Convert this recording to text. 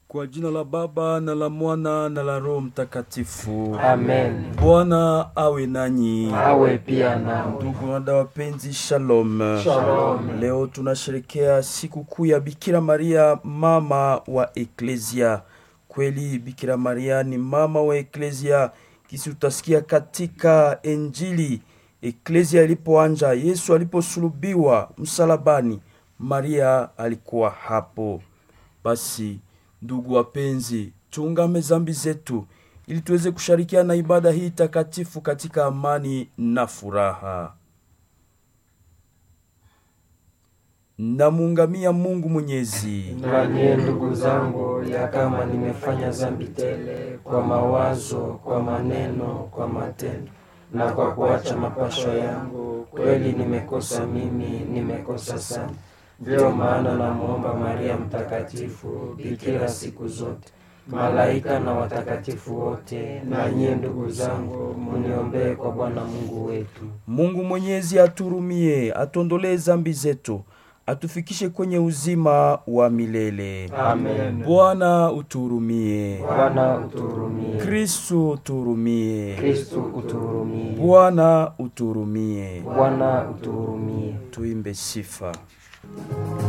Kwa jina la Baba na la Mwana na la Roho Mtakatifu. Amen. Bwana awe nanyi. Awe pia nao. Ndugu na dada wapenzi, shalom. Shalom. Leo tunasherekea siku kuu ya Bikira Maria, mama wa Eklesia. Kweli Bikira Maria ni mama wa Eklesia, kisi utasikia katika Injili. Eklesia ilipoanja, Yesu aliposulubiwa msalabani, Maria alikuwa hapo. Basi ndugu wapenzi, tuungame zambi zetu ili tuweze kushirikiana na ibada hii takatifu katika amani na furaha. Namuungamia Mungu Mwenyezi, Nanye ndugu zangu, ya kama nimefanya zambi tele kwa mawazo, kwa maneno, kwa matendo na kwa kuacha mapasho yangu, kweli nimekosa mimi, nimekosa sana. Ndiyo maana namwomba Maria Mtakatifu, bikira siku zote, malaika na watakatifu wote, na nyie ndugu zangu, muniombee kwa Bwana Mungu wetu. Mungu Mwenyezi aturumie, atuondolee zambi zetu, atufikishe kwenye uzima wa milele. Amen. Bwana uturumie. Bwana uturumie. Kristu uturumie. Kristu uturumie. Bwana uturumie. Bwana uturumie. Tuimbe sifa.